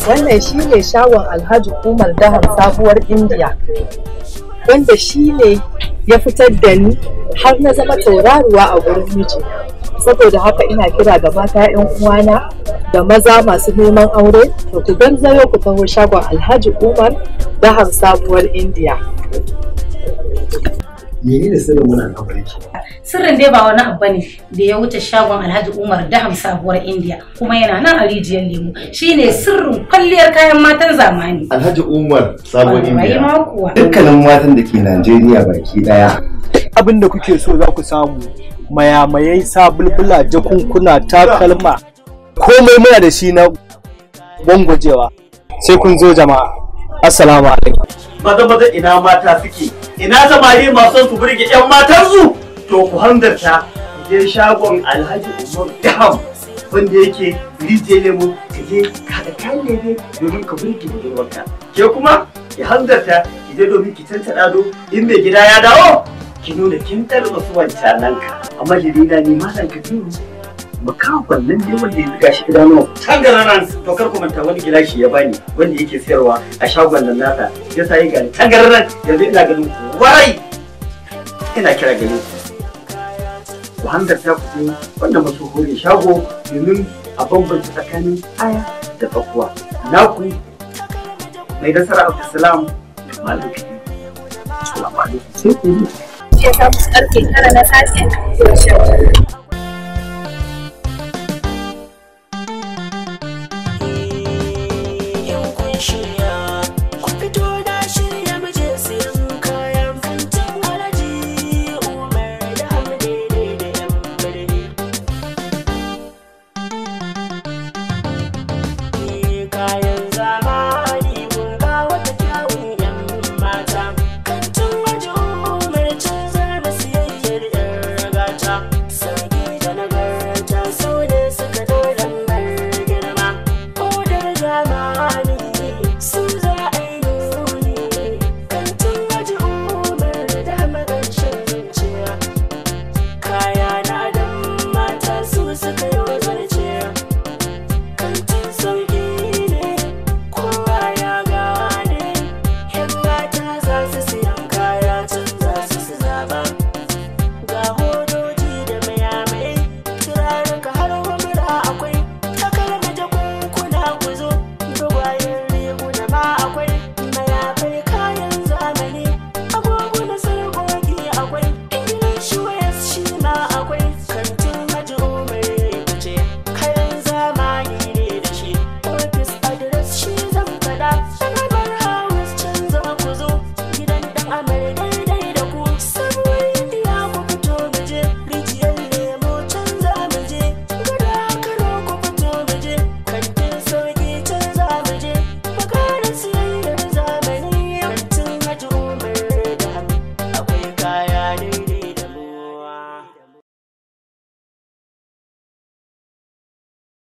wannan shi ne shagon alhaji umar daham sabuwar indiya wanda shi ne ya fitar da ni har na zama tauraruwa a gurin miji saboda haka ina kira ga mata 'yan uwana da maza masu neman aure to ku garzayo ku taho shagon alhaji umar daham sabuwar indiya menene sirrin wannan al'amarin ki sirrin dai ba wani abu ne da ya wuce shagon alhaji umar daham sabuwar indiya kuma yana nan a rijiyar lemu shine sirrin kwalliyar kayan matan zamani Alhaji Umar Sabon Wallahi Indiya ma kuwa dukkanin matan da ke Najeriya baki daya abin da kuke so za ku samu mayamayai sabulbula jakunkuna takalma komai muna da shi na gwangwajewa sai kun zo jama'a assalamu alaikum maza maza ina mata suke ina samari masu su burge yan matansu to ku hanzarta je shagon alhaji umar dam wanda yake rijiyar lemu ka je ka da kayan lebe domin ka burge budurwarka ke kuma ki hanzarta ki je domin ki tantana do in mai gida ya dawo ki nuna kin tarba su wancanan ka amma jirina ni malam kabiru makakon nan ne wanda ya zuga shi idanu tangararan to kar ku manta wani gilashi ya bani wanda yake sayarwa a shagon nan nasa ya sa yi gani tangararan yanzu ina ganin ku warai ina kira gare ku ku hanzarta ku je wannan masu hore shago domin a bambanta tsakanin aya da tsakuwa naku mai nasara abdulsalam da malam kabiru salamu alaikum sai ku yi ya samu karfe tara na safe